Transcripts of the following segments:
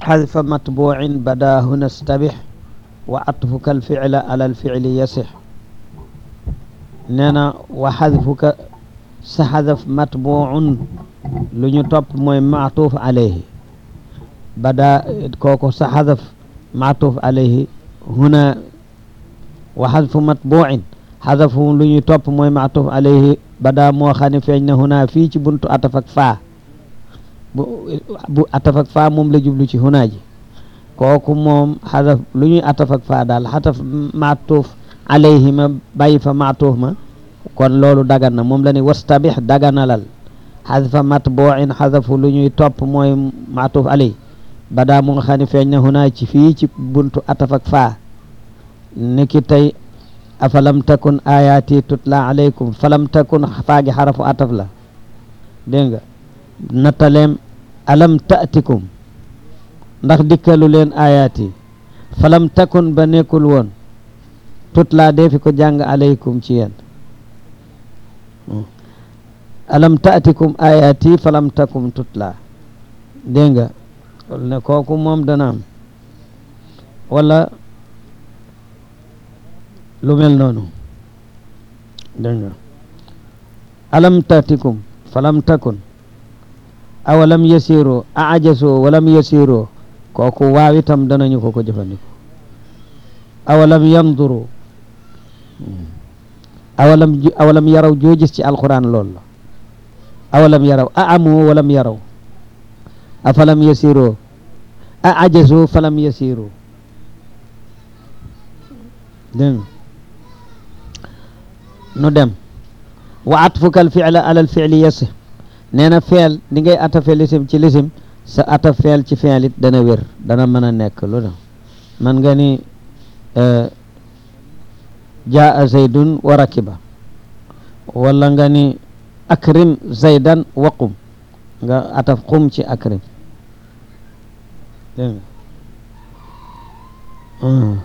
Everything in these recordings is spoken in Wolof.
xadfa matbuucin bada huna stabix wa atfuka alficla ala alficli yasix nee na wa xadfuka sa xadaf matbuucun lu ñu topp mooy maatuuf alayhi bada kooku sa xadaf maatuuf alayhi huna wa xadfu matbuucin xadafu lu ñu topp mooy maatuuf alayhi bada moo xam ne feeñ na huna fii ci buntu ataf ak faa bu bu ataf ak faa moom la jublu ci huna ji kooku moom xadaf lu ñuy ataf ak faa daal xadaf maatuuf alayhi ma bàyyi fa maatuuf ma kon loolu dagan na moom la ni wastabix daganalal xadfa matbuucin xadafu lu ñuy topp mooy maatuuf alayhi bada mu nga xam ne feeñ na huna ci fii ci buntu ataf ak faa niki tey afalam takun ayaati tutla alaykum falam takun faagi xarafu ataf la dégg nga nattaleem alam taatikum ndax dikkalu leen ayaati falam takun ba nekkul woon tutla deefi ko jàng alaykum ci yéen alam taatikum ayaati falam takum tutla dégg nga ne kooku moom dana am wala lu mel noonu dégg nga alam taatikum falam takun awalam yasiro a ajasoo walam yasiro kooku waaw itam danañu ko ko jëfandiko awalam yanduru awalam awalam yaraw joo gis ci alquran loolu la awalam yaraw a amoo walam yaraw a falam yasiro a ajasoo falam yasiro dégg nu dem wa atfuka al fi'la ala al fi'li yasih nee na feel ni ngay atafe lisim ci lisim sa ataf feel ci feel it dana wér dana mën a nekk lu na man nga ni jaa zaydun wa rakiba wala nga ni akrim zaydan wa qum nga ataf qum ci akrim dégg nga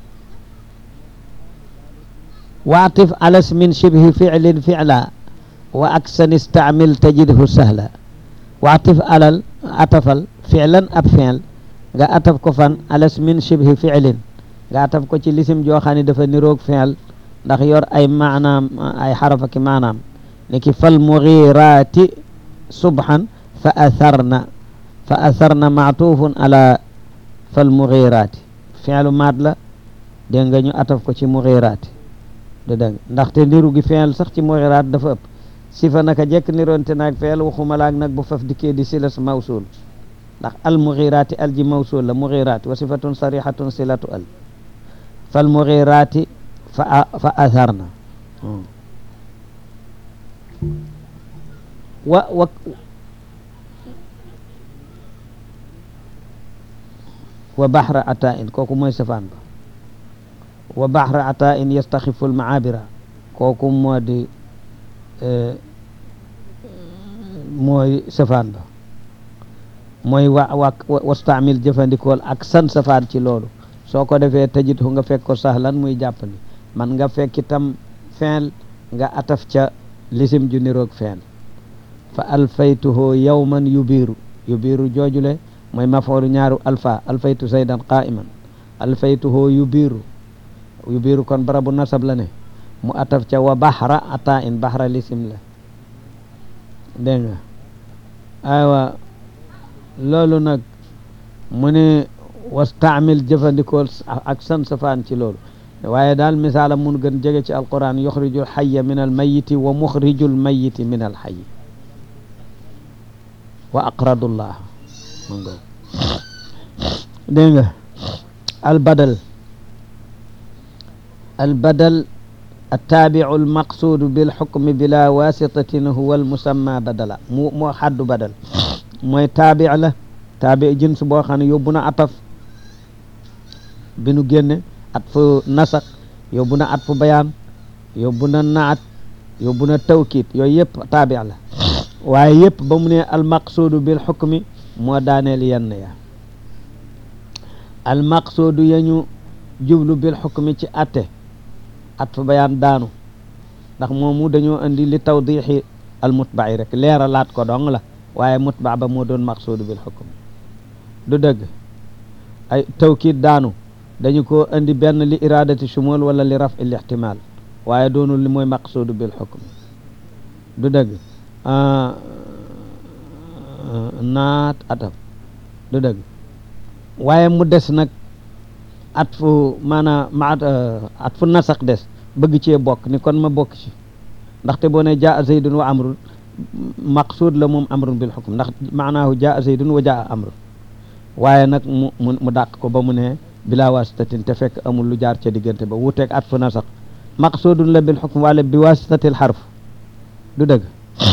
waatif alas min shibhi ficlin ficla wa aksan istaamil tajidhu sahla waatif alal atafal ficlan ab fiil nga ataf ko fan alas min shibhi ficlin nga ataf ko ci lisim joo xam ne dafa niroog fiil ndax yor ay maanaam ay xarafa ki maanaam ni ki fal mugiraati subhan fa atharna fa atharna maatufun ala fal mugiraati fiilu maat la dégg nga ñu ataf ko ci mugiraati de dégg ndaxte niru gi fiil sax ci mugiraat dafa ëpp sifa naka jekk niroonte naag feel waxuma laag nag bu faf dikkee di silas mawsul ndax al mugiraati al ji mawsul la mugiraati wa sifatun sarihatun silatu al fal mugiraati fa fa atharna wa wa wa baxra ata in kooku mooy safaan ba wa baxra ata in yastaxifu almaabira kooku moo di mooy safaan ba mooy wa wa wastaamil jëfandikool ak san safaan ci loolu soo ko defee tajit hu nga fekk ko sahlan muy jàppandi man nga fekk itam feel nga ataf ca lisim ju niroog feel fa alfaytuhu yawman yubiiru yubiiru joojule mooy mafoolu ñaaru alfa alfaytu zaydan qaiman alfaytuhu yubiiru yubiiru kon barabu nasab la ne mu ataf ca wa baxra ata in baxra lisim la dégg nga aywa loolu nag mu ne wastaamil jëfandikool ak san safaan ci loolu waaye daal misaalam mun gën jege ci alquran yuxrijul xaya min al mayiti wa muxrijul mayiti min al xayi wa aqradullah ma ngo dégg nga al badal al badal التابع المقصود بالحكم بلا واسطة هو المسمى بدلا مو مو حد بدل mooy taabi la taabi jins boo xam ne yóbbu na ataf bi nu génne at fu nasak yóbbu na at fu bayaan yóbbu na naat yóbbu na tawkiit yooyu yëpp taabi la waaye yëpp ba mu ne almaqsuudu bil xukmi moo daaneel yenn ya almaqsuudu yañu jublu bil xukmi ci atte at fu bayaan daanu ndax moomu dañoo andi li tawdixi almutbaci rek leeralaat ko dong la waaye mutba ba moo doon maqsuudu bil xukm du dëgg ay tawkiid daanu dañu ko indi benn li iradati shumul wala li raf il ihtimal waaye doonul li mooy maqsuudu bil xukm du dëgg naat ataf du dëgg waaye mu des nag at fu maanaam ma at fu nasax des bëgg cee bokk ni kon ma bokk ci ndaxte boo ne jaa zaydun wa amrun maqsuud la moom amrun bil xukm ndax maanaahu jaa zaydun wa jaa amrun waaye nag mu mu mu dàq ko ba mu ne bila wasitatin te fekk amul lu jaar ca diggante ba wuuteeg at fu nasax maqsuudun la bil xukm wala bi wasitatil xarf du dëgg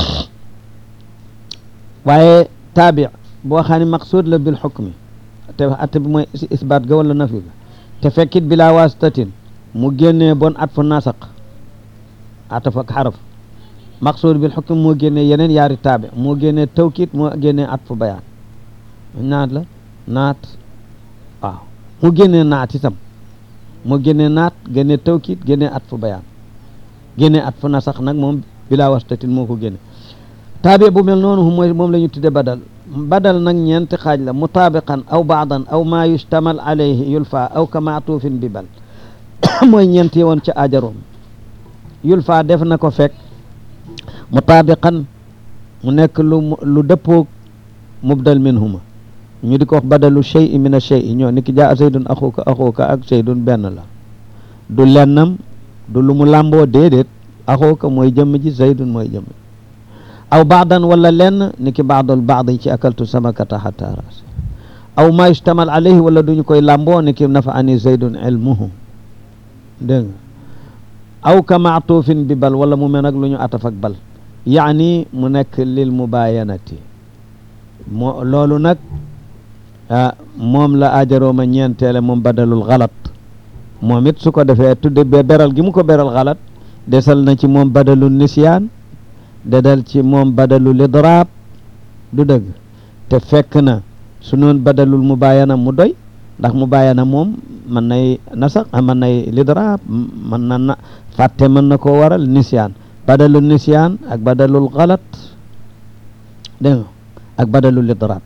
waaye taabi boo xam ne maqsuud la bil xukmi te at bi mooy isbaat ga wala nafi ga te fekkit bila wasitatin mu génnee bon at fu nasaq ataf ak xaraf maqsuud bil xukm moo génnee yeneen yaari taabi moo génnee tawkit moo génnee at fu bayaan naat la naat waaw mu génnee naat itam moo génnee naat génnee tawkit génnee at fu bayaan génnee at fu nasax nag moom bila wastatin moo ko génne taabi bu mel noonu mooy moom la ñu tudde badal badal nag ñeenti xaaj la mutaabiqan aw baadan aw maa yustamal alayhi yulfa aw ka maatuufin bi bal mooy ñeenti woon ca ajaroom yulfa def na ko fekk mutaabiqan mu nekk lu lu dëppoog mubdal minhuma ñu di ko wax badalu shay min a shay ñoo ni ki jaa zaydun axuka axuka ak zaydun benn la du lennam du lu mu làmboo déedéet axuka mooy jëmm ji zaydun mooy jëmm aw baadan wala lenn ni ki baadul baad yi ci akaltu samakata xata ras aw ma yustamal alayhi wala duñu koy làmboo ni ki nafa ani zaydun ilmuhu dégg nga aw ka maatuufin bi bal wala mu mel nag lu ñu ataf ak bal yaani mu nekk lil mubayanati moo loolu nag ah moom la ajarooma ñeenteele moom badalul xalat moom it su ko defee tudde be beral gi mu ko beral xalat desal na ci moom badalul nisyaan dedal ci moom badalul idraab du dëgg te fekk na su noon badalul mubayana mu doy ndax mubayana moom mën nay nasax mën nay lidraab mën na na fàtte mën na koo waral nisyaan badalul nisyaan ak badalul xalat dégg nga ak badalul idraab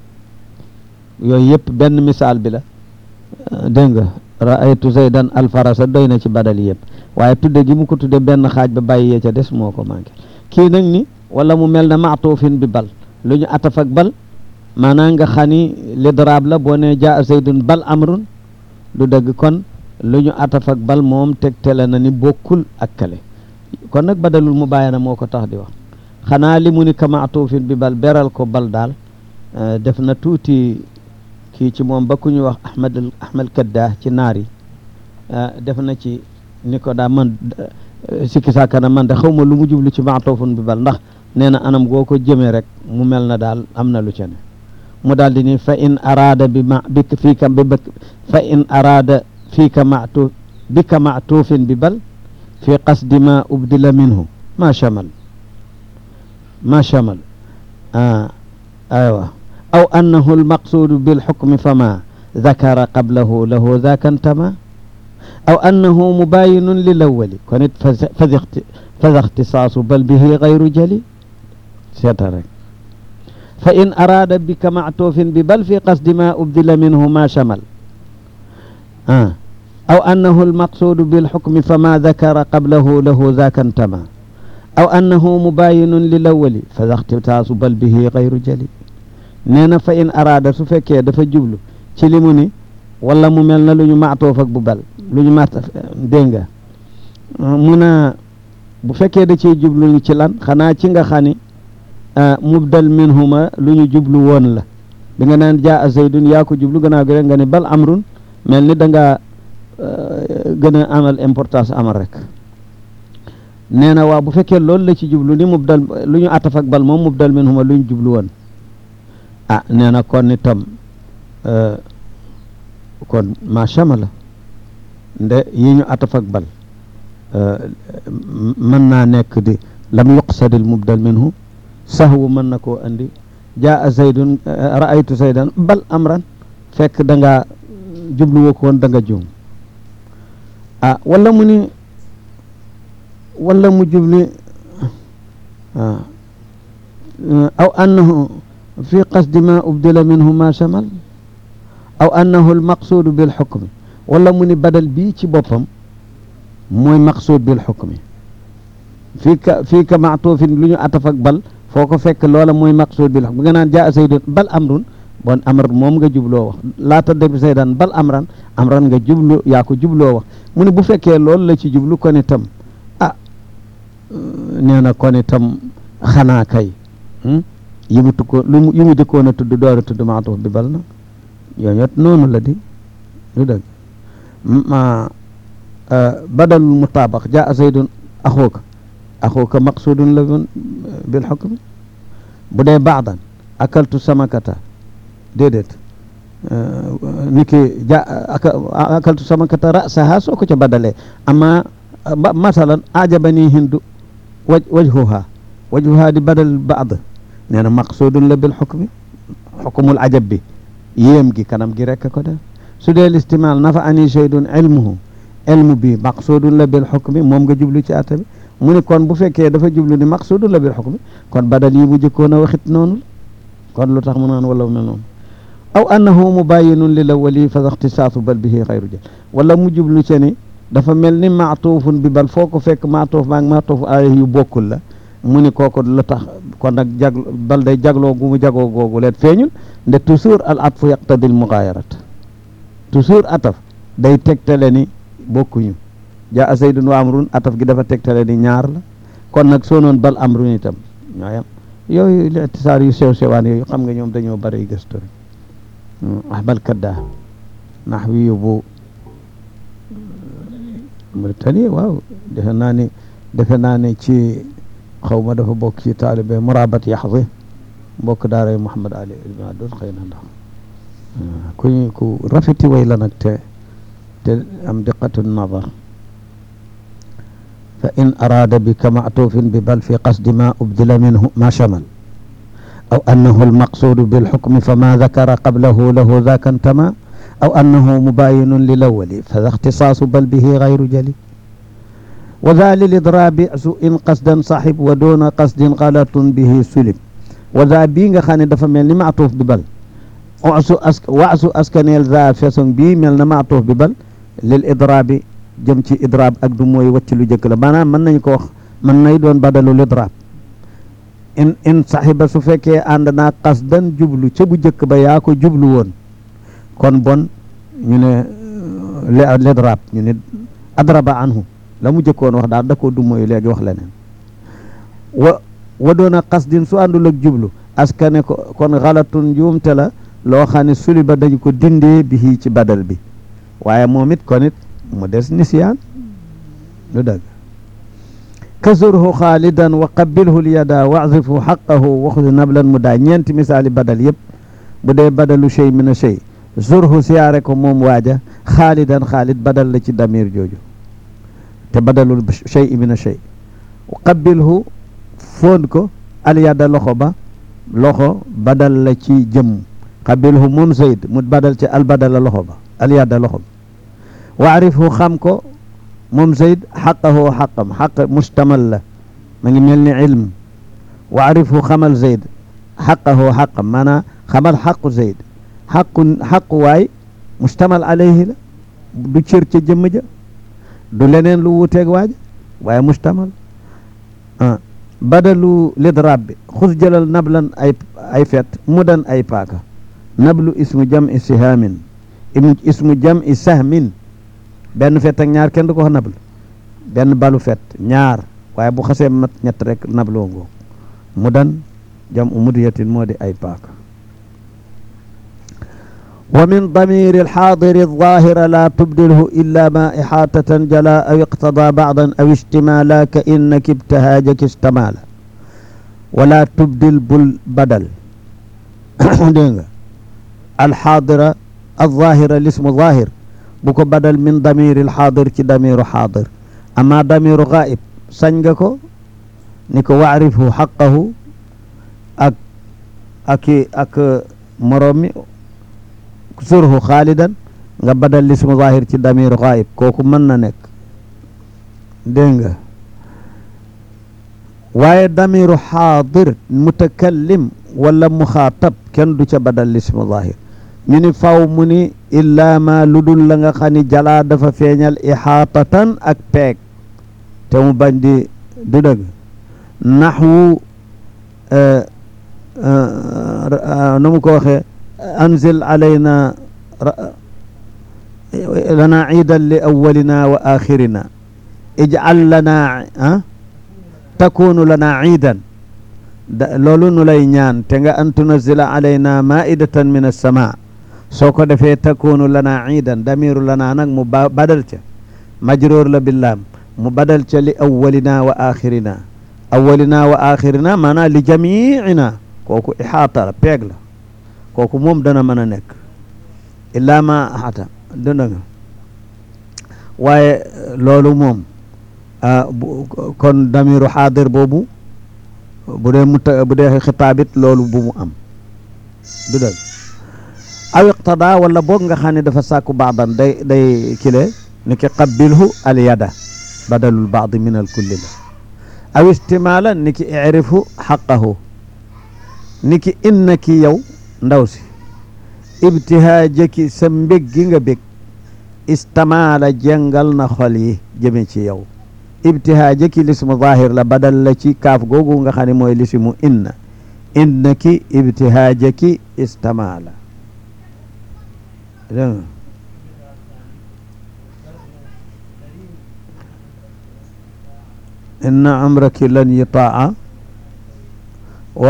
yooyu yëpp benn misaal bi la dégg nga raaytu zaydan alfarasa doy na ci badal yëpp waaye tudde gi mu ko tudde benn xaaj ba bàyyi yee ca des moo ko manqué kii nag ni wala mu mel ne maatuufin bi bal lu ñu ataf ak bal maanaam nga xani lidraab la boo ne jaa zaydun bal amrun du dëgg kon lu ñu ataf ak bal moom tegtale na ni bokkul ak kale kon nag badalul mu bàyyi na moo ko tax di wax xanaa li mu ni ka maatuufin bi bal beral ko bal daal def na tuuti kii ci moom ba ku ñu wax ahmad ahmad kadda ci naar yi def na ci ni ko daa man sikki sàkkana man de xaw ma lu mu jublu ci maatoofun bi bal ndax nee na anam goo ko jëmee rek mu mel na daal am na lu ca ne mu daal di ni fa in araada bi ma bi fii ka bi fa in araada fii ka maatu bi ka maatuufin bi bal fi qasdi ma ubdila minhu ma chamal ma chamal ah aywa aw annahu almaqsuudu bilxukmi fama dakara qablahu lahu daka ntama aw annahu mubayinun lilawali kon it fada ixtisaasu bal bihi gayru jali seeta rek fa in araada bika mactuufin bi bal fi qasdi ma ubdila minhu ma chamal ah aw annahu almaqsuudu bilxukmi fama dakara qablahu lahu daka ntama aw annahu mubayinun lilawali fada ixtisaasu bal bihi gayru jali nee na fa in araada su fekkee dafa jublu ci li mu ni wala mu mel na lu ñu maatoof ak bu bal lu ñu maat dégg nga mun a bu fekkee da ciy jublu ci lan xanaa ci nga xani mubdal minhuma lu ñu jublu woon la bi nga naan jaa zaydun yaa ko jublu gannaaw gi rek nga ne bal amrun mel ni da nga gën a amal importance amal rek nee na waaw bu fekkee loolu la ci jublu ni mubdal lu ñu ataf ak bal moom mubdal minhuma lu ñu jublu woon ah nee na kon itam kon machama la nde yi ñu ataf ak bal mën naa nekk di lam yuqsadil mubdal minhu sahwu mën na koo andi jaa zaydun raaytu zaydan bal amran fekk da nga jublu woo ko woon da nga juum ah wala mu ni wala mu jubli aw annahu fi qasdi ma ubdila minhu ma chamal aw annahu almaqsuudu bil xukmi wala mu ni badal bii ci boppam mooy maqsuud bil xukmi fii ka fii ka maatuufin lu ñu ataf ak bal foo ko fekk loola mooy maqsuud bil xukmi nga naan jaa saydun bal amrun bon amr moom nga jubloo wax laata dem saydan bal amran amran nga jublu yaa ko jubloo wax mu ne bu fekkee loolu la ci jublu kon itam ah nee na kon itam xanaa kay yi mu tukkoon lu yi mu jëkkoon a tudd door a tudd maatuuf bi bal na yooyu it noonu la di lu dëgg ma badalul mutaabax jaa zaydun axuuka axuuka maqsuudun la bil xukmi bu dee baadan akaltu samakata déedéet ni ki ja akaltu samakata rasaha soo ko ca badalee ama masalan ajabani hindu waj wajhuha wajhuha di badal baad nee na maqsuudun la bil xukmi xukumul ajab bi yéem gi kanam gi rekk ko def su dee listimaal nafa ani shaydun ilmuhu ilmu bi maqsuudun la bil xukmi moom nga jublu ci atta bi mu ni kon bu fekkee dafa jublu ni maqsuudun la bil xukmi kon badal yi mu jëkkoon a waxit noonu kon lu tax mu naan wala mel noonu aw annahu mubayinun lil awwali fa ixtisaasu bal bihi xayru jël wala mu jublu ci ni dafa mel ni maatuufun bi bal foo ko fekk maatuuf maag maatuuf aaya yu bokkul la mu ni kooku la tax kon nag jag bal day jagloo gu mu jagoo googu leen feeñul nde toujours al atfu yaqtadi al mugaayarat toujours ataf day tegtale ni bokkuñu jaa zaydun wa amrun ataf gi dafa tegtale ni ñaar la kon nag soo noon bal amrun itam ñooyam yooyu li itisaar yu sew sewaan yooyu xam nga ñoom dañoo bari gëstu rek ahbal kadda naxwi yu bu Mauritanie waaw defe naa ni defe naa ne ci xaw ma dafa bokk ci taalibe murabat yaxdi mbokk daaray Mouhamad Ali ibn Adus xëy na ndax ku ku rafeti way la nag te te am diqatu nadar fa in araada bika maatufin bi bal fi qasdi ma ubdila minhu ma chamal aw annahu almaqsudu bilxukmi fama dakara qablahu lahu daka ntama aw annahu mubayinun lilawali fa ixtisaasu bal bihi gayru jali wa daa lilidraabi su in qasdan saxib wa doona qasdin galatun bihi sulim wa daa bii nga xam ne dafa mel ni maatuuf bi bal wasu as waasu askaneel daa façon bii mel na maatuuf bi bal lil idraabi jëm ci idraab ak du mooy wacc lu jëkk la maanaam mën nañ ko wax mën nay doon badalu lidraab in in saxiba su fekkee ànd naa qasdan jublu ca bu jëkk ba yaa ko jublu woon kon bon ñu ne lidraab ñu ne adraba anhu la mu jëkkoon wax daal da koo du mooy léegi wax leneen wa wa doona qasdin su àndul ak jublu askane ko kon xalatun njuumte la loo xam ne suli ba dañu ko dindee bi ci badal bi waaye moom it kon it mu des nisyaan lu dëgg kasurhu xaalidan wa qabilhu lyada waxzifu xaqahu waxudi nablan mu daa ñeenti misaali badal yëpp bu dee badalu shay min a shay surhu siyaare ko moom waaja xaalidan xaalid badal la ci damir jooju te badalul shay min a shay qabilhu foon ko alyada loxo ba loxo badal la ci jëmm qabilhu moom zayd mu badal ci albadala loxo ba alyada loxo ba waarifhu xam ko moom zayd xaqahu xaqam xaq mustamal la ma ngi mel ni ilm waarifhu xamal zayd xaqahu xaqam maanaam xamal xaqu zayd xaqu xaqu waay mustamal alayhi la du cër ca jëmm ja du leneen lu wuuteeg waaja waaye mustamal ah badalu lidraab bi xus jëlal nablan ay ay fet mudan ay paaka nablu ismu jam'i sihaamin ismu jam'i sahmin benn fet ak ñaar kenn du ko wax nablu benn balu fet ñaar waaye bu xasee mat ñett rek nabloo ngoo mudan jam'u mudiyatin moo di ay paaka wa min damiri alxaadiri alzahira la tubdilhu illa ma ixaatatan jala aw iqtada bacdan aw ishtimala ka innaki ibtahaajaki istamala wala tubdil bul badal dégg nga alxaadira alzahira lismu zahir bu ko badal min damiri alxaadir ci damiru xaadir ama damiru gaib sañ nga ko ni ko waarifhu xaqahu ak aki ak moroom mi surhu xaalidan nga badal lismu zahir ci damiru gaib kooku mën na nekk dégg nga waaye damiru xaadir mutakallim wala muxaatab kenn du ca badal lismu zahir ñu ni faw mu ni illaa ma lu dul la nga xam ni jalaa dafa feeñal ixaatatan ak peeg te mu bañ di du dëgg naxwu nu mu ko waxee anzil alayna lana ciidan li awalina wa axirina ijcal lana ah takunu lana ciidan da loolu nu lay ñaan te nga an tunazila alayna maidatan min alsama soo ko defee takunu lana ciidan damiru lana nag mu ba badal ca majroor la billaam mu badal ca li awalina wa axirina awalina wa axirina maanaam li jamiina kooku ixaata la peeg la kooku moom dana mën a nekk illaa ma axata dënda nga waaye loolu moom kon damiru xaadir boobu bu dee muta bu dee xitaabit loolu bu mu am du dëgg aw iqtada wala boog nga xam ne dafa sàkku baadan day day kile ni ki qabbilhu al yada badalul baadi min al kulli la aw istimaalan ni ki irifhu xaqahu ni ki inna ki yow ndaw si ibtihaajaki sa mbég gi nga bég istamaala jàngal na xol yi jëme ci yow ibtihaajaki lismu zahir la badal la ci kaaf googu nga xam ne mooy lismu inna inna ki ibtihaajaki istamaala inna amraki lan yutaa wa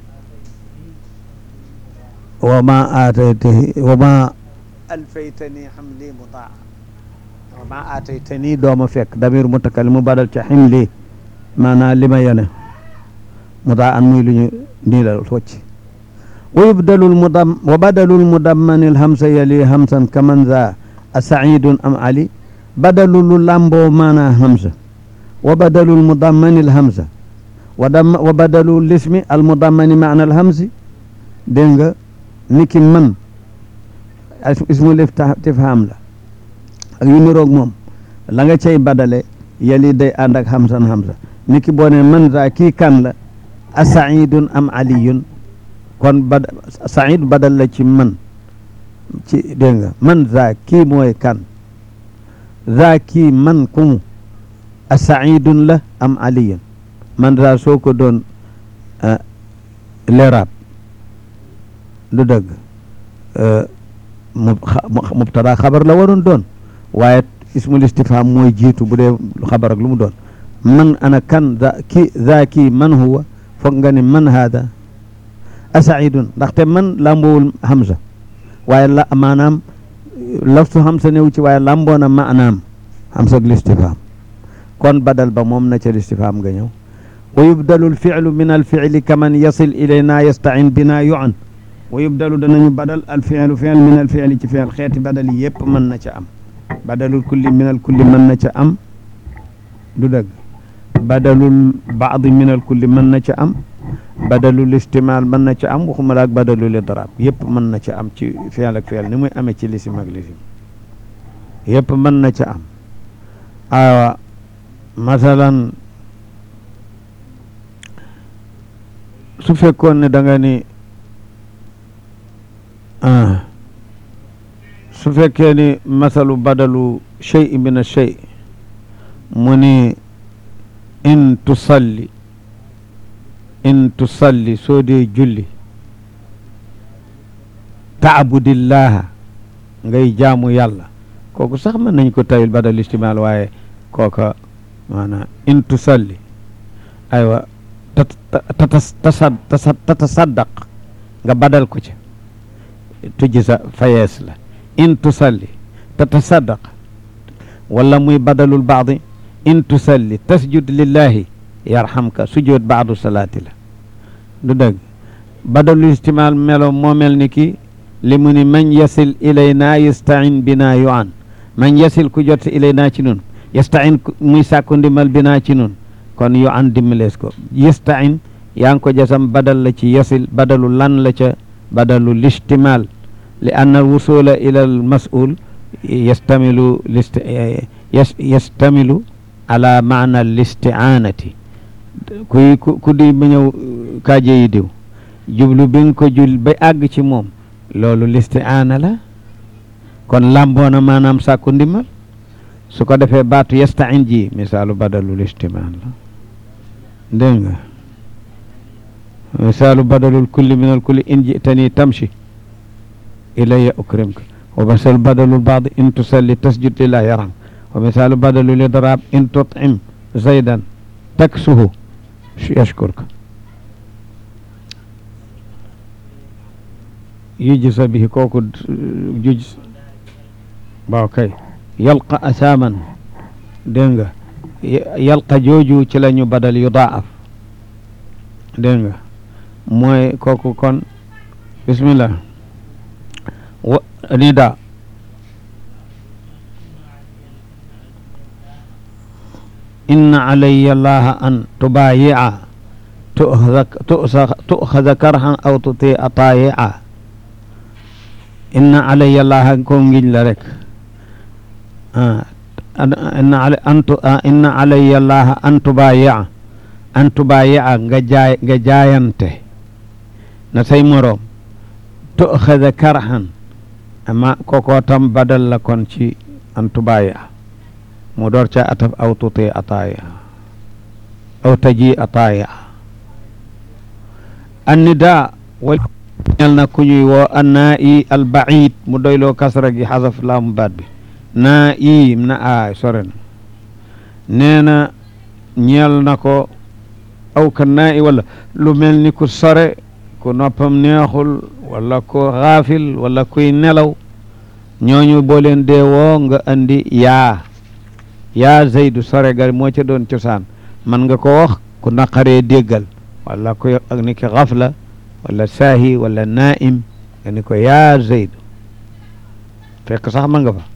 wa ma aataytahi wa ma alfaytani xamli mutaa wa ma aataytani dooma fekk damir mutakallim mu badal ca ximli maanaam li ma yene mutaa an muy lu ñu niilal wacc wa yubdalul mudam wa badalul mudammani alhamsa yali hamsan kaman za a saidun am ali badalu lu lamboo maanaa hamsa wa badalul mudammani alhamsa wa dam wa badalu lismi almudammani maana alhamsi dégg nga niki man ismul istifham la ak yu niroog moom la nga cay badale yali day ànd ak hamsan hamsa niki boo ne man za kii kan la a saidun am aliyun kon bad said badal la ci man ci dégg nga man za kii mooy kan za kii man kumu a saidun la am aliyun man za soo ko doon leraab du dëgg mubtada xabar la waroon doon waaye ismul istifham mooy jiitu bu dee xabar ak lu mu doon man ana kan za ki za kii man huwa foog nga ne man haada asaidun ndaxte man lambowul hamza waaye la maanaam laftu hamza newu ci waaye lamboona maanaam hamza ak listifham kon badal ba moom na ca listifham nga ñëw wa yubdalu alfilu min alfili kaman yasil ilayna yastain bina yuan wa yubdalu danañu badal alfilu fiil min alfili ci fiil xeeti badal yi yëpp mën na ca am badalul kulli min al kulli mën na ca am du dëgg badalul baadi min al kulli mën na ca am badalul istimaal mën na ca am waxuma la ak badalul idraab yëpp mën na ca am ci fiil ak fiil ni muy amee ci lisim ak lisim yëpp mën na ca am awa masalan su fekkoon ne da nga ni su fekkee ni masalu badalu shay min shay mu ni in tusalli in tusalli soo dee julli taabudillaha ngay jaamu yàlla kooku sax mën nañ ko tawil badal istimaal waaye kooka maanaam in tusalli aywa tatasaddaq nga badal ko ca tujji sa fayees la in tusalli tatasaddaq wala muy badalul baadi in tusalli tasjud lillahi yarhamka sujud baadu salaati la du dëgg badalul istimaal melo moo mel ni ki li mu ni man yasil ilayna yastain bina yu an man yasil ku jot ilayna ci nun yastain muy sàkku ndimbal bina ci nun kon yu an dimbalees ko yastain yaa ngi ko jasam badal la ci yasil badalu lan la ca badalu listimal li anna alwusula ila al masul yastamilu list yastamilu ala maana listiaanati kuy ku di ba ñëw kaaje yi diw jublu bi nga ko jul ba àgg ci moom loolu listiaana la kon làmboona maanaam sàkku ndimbal su ko defee baatu yastain ji misaalu badalul istimaan la dégg nga misaalu badalul kulli min al kulli in jitani tamshi ilayya ukrimka wa misaalu badalul baadi in tusalli tasjud lillahi yaram wa misaalu badalul idraab in tutim zaydan taksuhu yashkurka yujsa bihi kooku juj waaw kay yalqa asaaman dégg nga yalqa jooju ci la ñu badal yudaaf dégg nga mooy kooku kon bismillah wa nida inna alayya allaha an tubayi'a tu'khadha karhan aw tuti'a tayi'a inna alayya allaha ko ngiñ la rek inna antu inna alayya allaha an tubayi'a an tubayi'a nga jaay nga jaayante na say moroom tu'khadha karhan amma koko tam badal la kon ci an tubayi'a mu door ca ataf aw tuti ataaya aw taji ataaya annida wal ñel na ku ñuy woo annaa i albaid mu doyloo kasra gi xasaf laamu baat bi naa i na a sore na nee na ñeel na ko aw ka naa i wala lu mel ni ku sore ku noppam neexul wala ku xaafil wala kuy nelaw ñooñu boo leen dee woo nga andi yaa yaa zaydu sore gar moo ca doon cosaan man nga ko wax ku naqaree déggal wala ku ak ni ki xafla wala saahi wala naim nga ni ko yaa zaydu fekk sax ma nga fa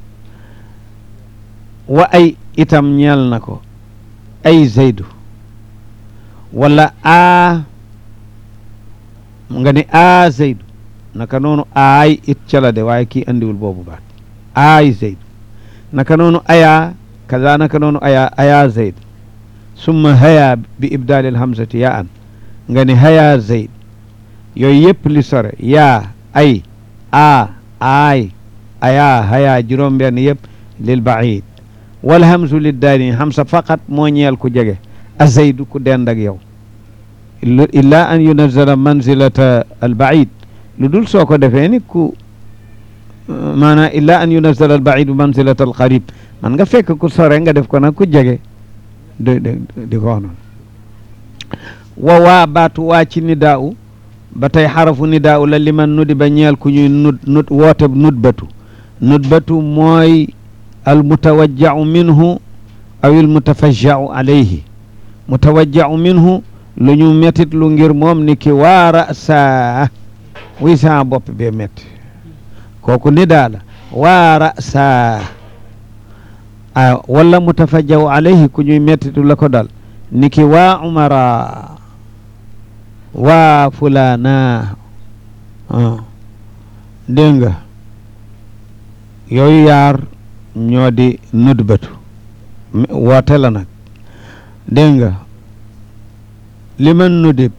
wa ay itam ñeel na ko ay zaydu wala a nga ni a zaydu naka noonu aay it ca la de waaye kii andiwul boobu baat aay zaydu naka noonu ayaa kaza naka noonu aya aya zayd summa haya bi ibdalil hamzati ya an nga ni haya zayd yooyu yëpp li sore yaa ay a aay aya haya juróom benn yëpp lil baid wal hamzu lid daani hamsa faqat moo ñeel ku jege a zaydu ku dend ak yow illa an yunazala manzilata al baid lu dul soo ko defee ni ku maanaam illa an yunazala al baidu manzilata al qarib man nga fekk ku sore nga def ko nag ku jege di di ko wax noonu wa waa baatu waa ci nidaaw ba tey xarafu nidaaw la liman nudi ba ñeel ku ñuy nud nud woote nudbatu nudbatu mooy al mutawajjau minhu aw il mutafajjau alayhi mutawajjau minhu lu ñu mettit lu ngir moom ni ki waara saa wuy saa bopp bee metti kooku nidaa la waara saa a walla mutafajjaw alayhi ku ñuy mettitu la ko dal niki waa umara waa fulana dégg nga yooyu yaar ñoo di nudbatu woote la nag dégg nga liman nudib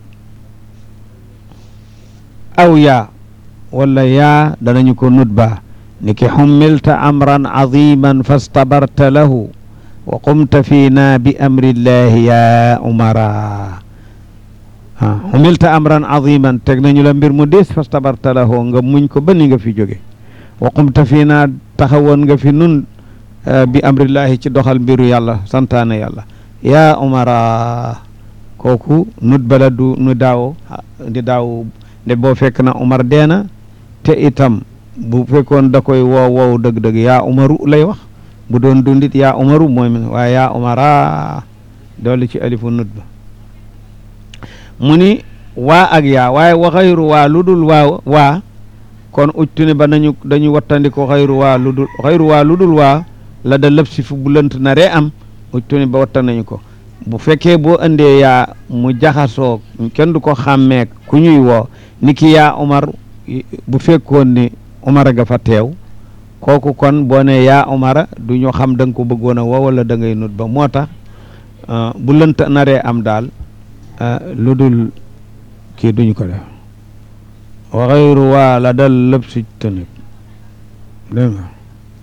aw yaa walla yaa danañu ko nudba niki xummilta amran aziman fastabarta lahu wa qumta fiina bi amrillahi ya umara ah xumilta amran aziman teg nañu la mbir mu diis fastabarta lahu nga muñ ko ba ni nga fi jóge wa qumta fiina taxawoon nga fi nun bi amrillahi ci doxal mbiru yàlla santaane yàlla ya umara kooku nut bala du nu daaw di daaw nde boo fekk na umar deena te itam bu fekkoon da koy woow woow dëgg-dëgg yaa umaru lay wax bu doon dundit yaa umaru mooy waaye yaa umara dolli ci alifu nut ba mu ni waa ak yaa waaye wa xayru waa lu dul waa waa kon ujtuni ba nañu dañu wattandiko xayru waa lu dul xayru waa lu dul waa la da lëf si fu bu lënt na ree am ujtuni ba watta nañu ko bu fekkee boo indee yaa mu jaxasoo kenn du ko xàmmee ku ñuy woo ni ki yaa umar bu fekkoon ni umar ga fa teew kooku kon boo ne yaa umara du ñu xam da nga ko bëggoon a woo wala da ngay nut ba moo tax bu lënt naree am daal lu dul kii duñu ko def wa xayru waa la dal lépp si tënib dégg nga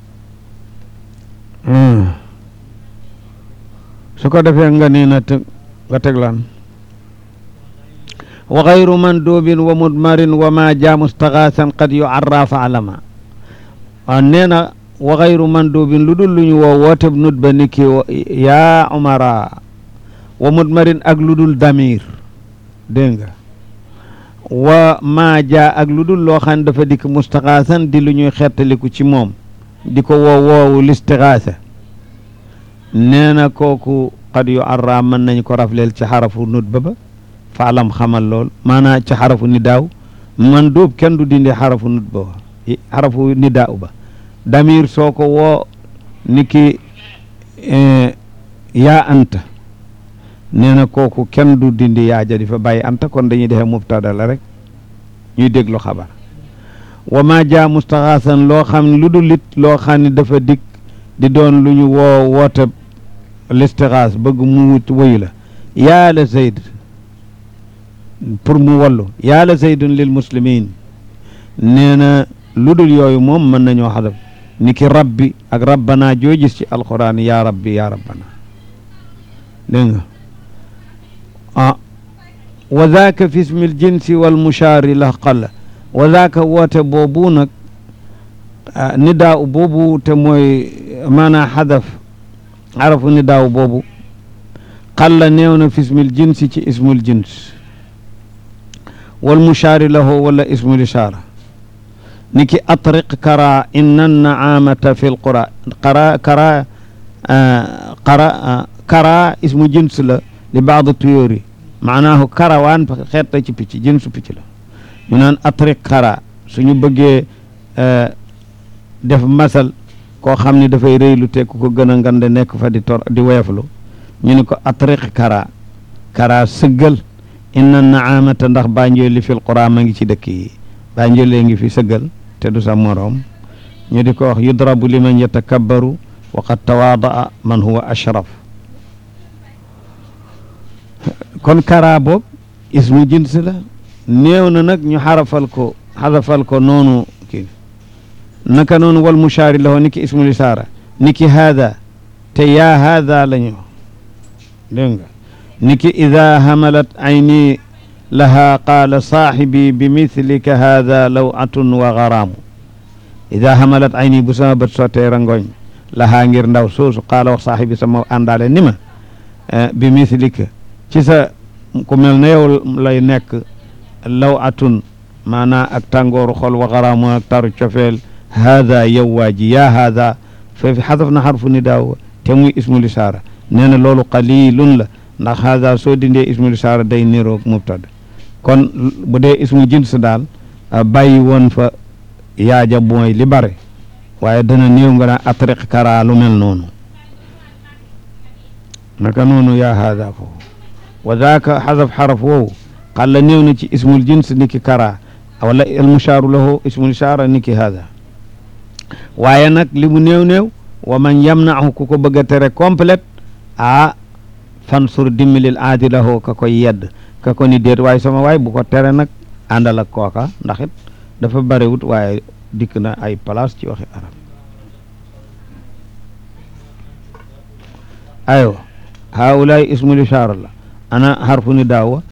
su ko defee nga nii na teg nga teg lan wa xayru mandubin wa mudmarin wa ma jaa mustaxaasan qad yu arra fa alama waaw nee na wa xayru mandubin lu dul lu ñu woo wooteb nut ba niki yaa umara wa mudmarin ak lu dul damir dégg nga wa ma jaa ak lu dul loo xam ne dafa dikk mustaxaasan di lu ñuy xettaliku ci moom di ko woo woowu listixaasa nee na kooku xad yu arra mën nañ ko rafleel ci xarafu nut ba ba faalam xamal lool maanaa ci xarafu ni daaw man dóob kenn du dindi xarafu nut ba xarafu ni daaw ba damir soo ko woo ni ki yaa anta nee na kooku kenn du dindi yaa ja di fa bàyyi anta kon dañuy defee mubtada la rek ñuy déglu xabar wa ma jaa mustaxaasan loo xam ne lu dul lit loo xam ne dafa dikk di doon lu ñu woo woote listixaas bëgg mu wut wëyu la yaa la zayd pour mu wallu yaa la zaydun lil muslimin nee na lu dul yooyu moom mën nañoo xadaf ni ki rabbi ak rabbana joo gis ci alquran yaa rabbi yaa rabbana dégg nga ah wa zaaka fi ismi ljinsi wal mushaari la qalla wa zaaka woote boobu nag nidaaw boobu te mooy maanaa xadaf xarafu nidaaw boobu qalla néew na fi ismil jinsi ci ismul jins wal mushaari lahu wala ismul ishaara ni ki atriq kara inna naamata fi lqura qara kara qara kara ismu jins la li baad tuyóori maanaahu karawaan xeet la ci picc jinsu picc la ñu naan atriq kara suñu bëggee def masal koo xam ne dafay rëylu te ku ko gën a ngande nekk fa di tor di woyaflu ñu ne ko atriq kara kara sëggal inna naamata ndax banjooli fil qura ma ngi ci dëkk yi banjoolee ngi fi sëggal te du sa moroom ñu di ko wax yudrabu liman yatakabbaru wa qad tawaadaa man huwa ashraf kon kara boog ismu jins la néew na nag ñu xarafal ko xarafal ko noonu kii naka noonu wal mushaari lahu ni ki ismul isaara ni ki haada te yaa haada la ñu dégg nga ni ki ida hamalat ayni laha qaala saaxibi bi mithlika haada lawatun wa garaamu ida hamalat ayni bu sama bët sottee rangooñ lahaa ngir ndaw soosu qaala wax saaxibi sama àndaale ni ma bi mithlika ci sa ku mel ne yow lay nekk lawatun maanaa ak tàngooru xol wa garaamu ak taru cofeel haada yow waa ji yaa haada foofi xadaf na xarfu ni daaw te muy ismul isaara nee na loolu qalilun la ndax haada soo dindee ismul isaara day niroog mubtada kon bu dee ismu jins daal bàyyi woon fa yaaja mooy li bare waaye dana néew nga naa atriq kara lu mel noonu naka noonu yaa haada foofu wa daaka xadaf xaraf woowu xalla néew na ci ismul jins niki kara wala almushaaru lahu ismul isaara niki haada waaye nag li mu néew néew wa man yamnahu ku ko bëgg a tere complète ah fansur dimbalil aadi lahu ka koy yedd ka ko ni déet waaye sama waay bu ko tere nag àndal ak kooka ndax it dafa bariwut waaye dikk na ay place ci waxi arab aywa haulaay ismul ishaara la ana harfu ni daawa